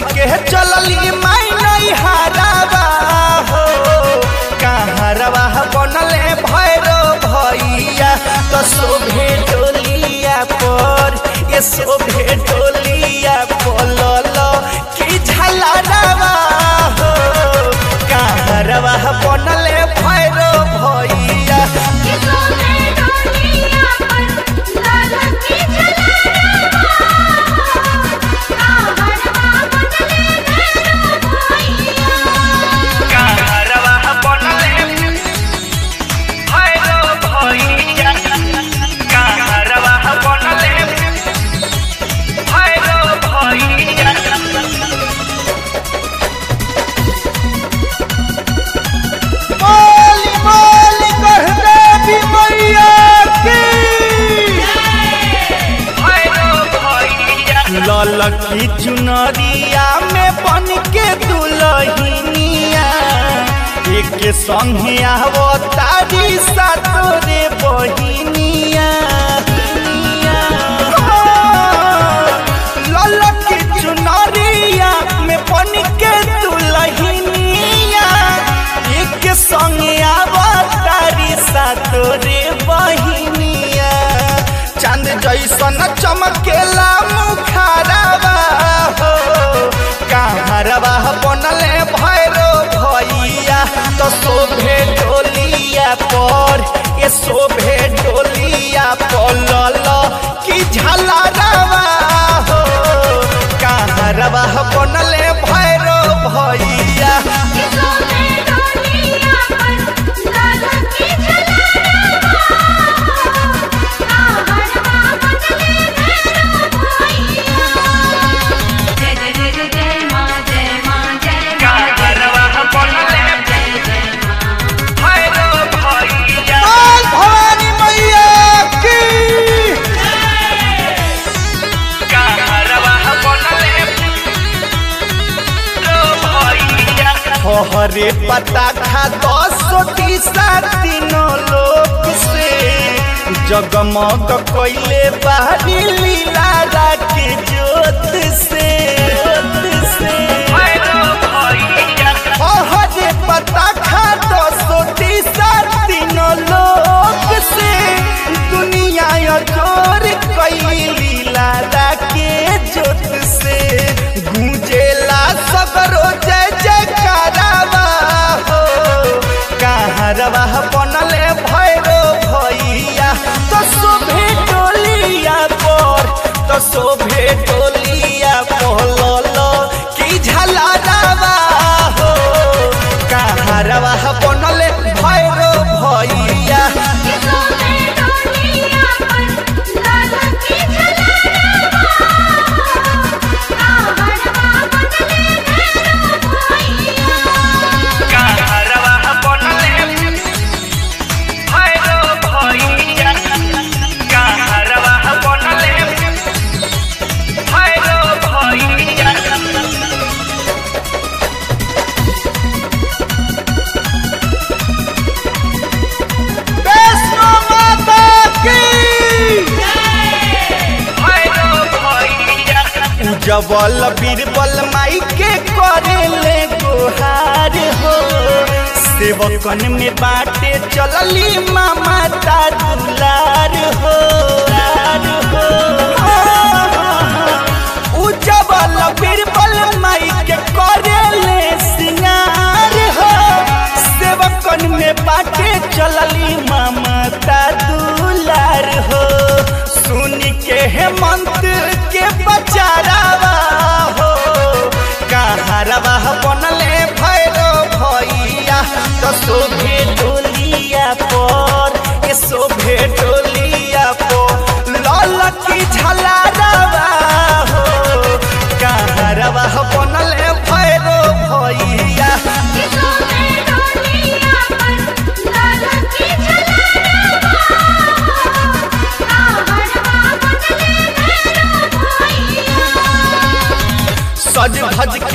के चलली माई नहीं हारावा हो कहारवा बनले भैरो भैया तो शोभे डोलिया पर ये शोभे डोलिया बोलल कि झलरवा हो कहारवा बनले भैरो भैया किसो में डोलिया पर लाल की झलरवा काहरवा बदले भैरो भैया कहारवा बनले भैरो भैया कहारवा बनले भैरो भैया बोली बोली कहते भी मैया की ललकी चुनरिया में बन के दुलहिनिया एक संगे आवो तारी सातोरे बहिनिया ललकी चुनरिया में बन के दुलहिनिया एक संगे आवो तारी सातोरे बहिनिया चांद जैसन चमकेला मुखारवा हो कहारवा बनले भैरो भैया तो शोभे डोलिया पर ये शोभे डोलिया पलल कि झलरवा हो कहारवा बनले भैरो भैया किसो में डोलिया पर लाल की झलरवा काहरवा बदले भैरो भैया जय जय जय जय जय मां जय मां जय मां काहरवा बनले जय जय मां भैरो भैया बोल भवानी मैया की हरे पता खा दस टीसा तीनों लोक से जगमग कैले बाहरी लीला के जोत से जोत से हरे पता खा दस टीसा तीनों लोक से दुनिया जोर कैली लीला के जोत से गूंजेला सगरो जय जय करावा हो कहारवा बनले भैरो भैया तो शोभे टोलिया पर तो शोभे टोलिया पहलल की झलरवा हो कहारवा बनले भैरो भैया किसो में डोलिया पर लाल की झलरवा काहरवा बदले भैरो भैया कहारवा बनले भैरो भैया कहारवा बनले भैरो भैया वैष्णो माता की जबल बीरबल माई के करेले गोहार हो सेवकन में बाटे चलली मामा ता दुलार हो दुलार हो उ जबल बीरबल माई के करेले सिंगार हो सेवकन में बाटे चलली मामा ता दुलार हो सुन के हेमंत के बचारावा हो कहारवा बनले भैरो भैया तो शोभे डोलिया पर ये शोभे डोलिया पर लाल की झलरवा हो कहारवा बनले भैरो भैया किसो में डोलिया पर लाल की झलरवा काहरवा बदले भैरो भैया सज धज